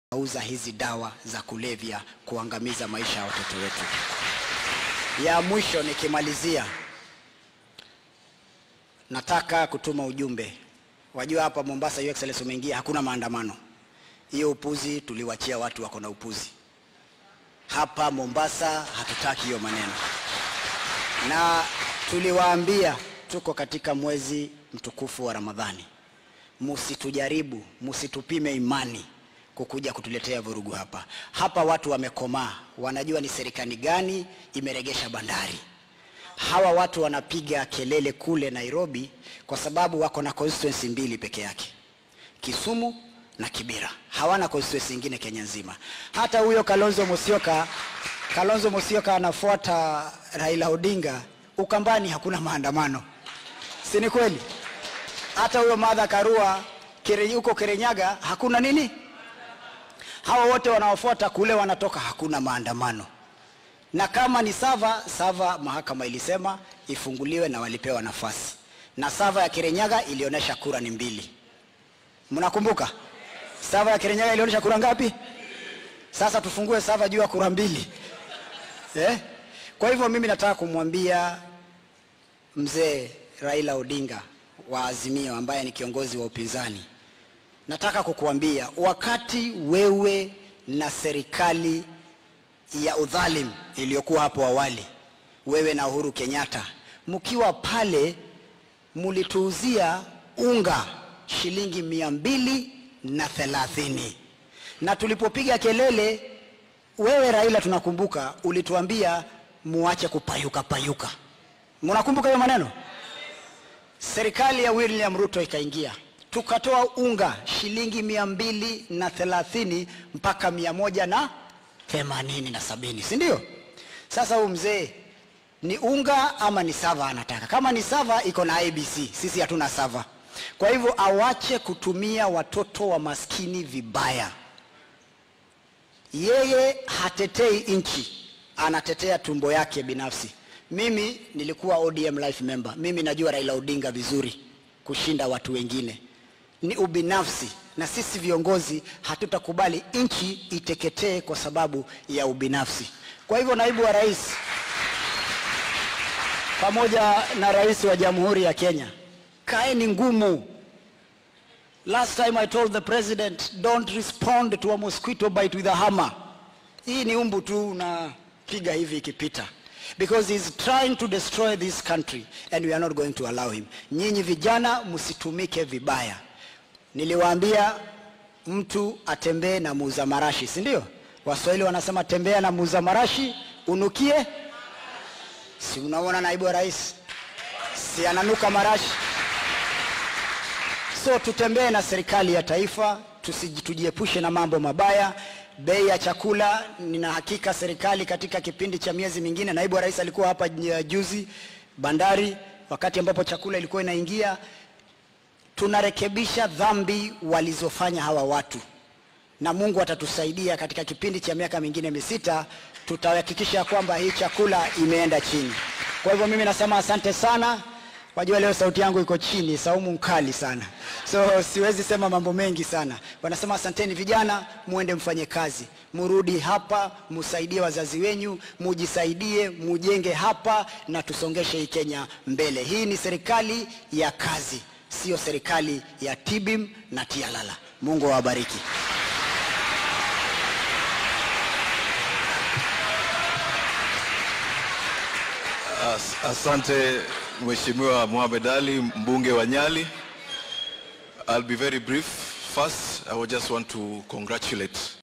uza hizi dawa za kulevya kuangamiza maisha ya watoto wetu. Ya mwisho nikimalizia, nataka kutuma ujumbe. Wajua hapa Mombasa, Your Excellency, umeingia, hakuna maandamano. Hiyo upuzi tuliwachia watu wako na upuzi. Hapa Mombasa hatutaki hiyo maneno, na tuliwaambia tuko katika mwezi mtukufu wa Ramadhani, musitujaribu, musitupime imani kukuja kutuletea vurugu hapa. Hapa watu wamekomaa, wanajua ni serikali gani imeregesha bandari. Hawa watu wanapiga kelele kule Nairobi kwa sababu wako na constituency mbili peke yake, Kisumu na Kibera. Hawana constituency nyingine Kenya nzima. Hata huyo Kalonzo Musyoka, Kalonzo Musyoka anafuata Raila Odinga. Ukambani hakuna maandamano, si ni kweli? Hata huyo Martha Karua kire, huko Kirinyaga hakuna nini hawa wote wanaofuata kule wanatoka, hakuna maandamano. Na kama ni Sava, Sava mahakama ilisema ifunguliwe na walipewa nafasi, na Sava ya Kirinyaga ilionyesha kura ni mbili. Mnakumbuka Sava ya Kirinyaga ilionyesha kura ngapi? Sasa tufungue Sava juu ya kura mbili eh? Kwa hivyo mimi nataka kumwambia mzee Raila Odinga wa Azimio ambaye ni kiongozi wa upinzani nataka kukuambia wakati wewe na serikali ya udhalim iliyokuwa hapo awali, wewe na Uhuru Kenyatta mkiwa pale, mulituuzia unga shilingi mia mbili na thelathini na tulipopiga kelele, wewe Raila, tunakumbuka ulituambia muache kupayuka payuka. Mnakumbuka hiyo maneno? Serikali ya William Ruto ikaingia tukatoa unga shilingi mia mbili na thelathini mpaka mia moja na themanini na sabini si ndio? Sasa huyu mzee ni unga ama ni sava anataka? Kama ni sava iko na IBC, sisi hatuna sava. Kwa hivyo awache kutumia watoto wa maskini vibaya. Yeye hatetei nchi, anatetea tumbo yake binafsi. Mimi nilikuwa ODM life member, mimi najua Raila Odinga vizuri kushinda watu wengine ni ubinafsi, na sisi viongozi hatutakubali nchi iteketee kwa sababu ya ubinafsi. Kwa hivyo, naibu wa rais pamoja na rais wa Jamhuri ya Kenya, kaeni ngumu. Last time I told the president don't respond to a mosquito bite with a hammer. Hii ni umbu tu unapiga hivi ikipita because he's trying to destroy this country and we are not going to allow him. Nyinyi vijana msitumike vibaya. Niliwaambia mtu atembee na muuza marashi, si ndio? Waswahili wanasema tembea na muuza marashi unukie. Si unaona naibu wa rais, si ananuka marashi? So tutembee na serikali ya taifa, tujiepushe na mambo mabaya. Bei ya chakula, nina hakika serikali katika kipindi cha miezi mingine, naibu wa rais alikuwa hapa juzi bandari, wakati ambapo chakula ilikuwa inaingia tunarekebisha dhambi walizofanya hawa watu, na Mungu atatusaidia katika kipindi cha miaka mingine misita, tutahakikisha kwamba hii chakula imeenda chini. Kwa hivyo mimi nasema asante sana. Wajua leo sauti yangu iko chini, saumu mkali sana, so siwezi sema mambo mengi sana. Wanasema asanteni vijana, muende mfanye kazi, murudi hapa, musaidie wazazi wenyu, mujisaidie, mujenge hapa na tusongeshe hii Kenya mbele. Hii ni serikali ya kazi Sio serikali ya tibim na tialala. Mungu awabariki. As, asante Mheshimiwa Mohamed Ali, mbunge wa Nyali. I'll be very brief. First, I would just want to congratulate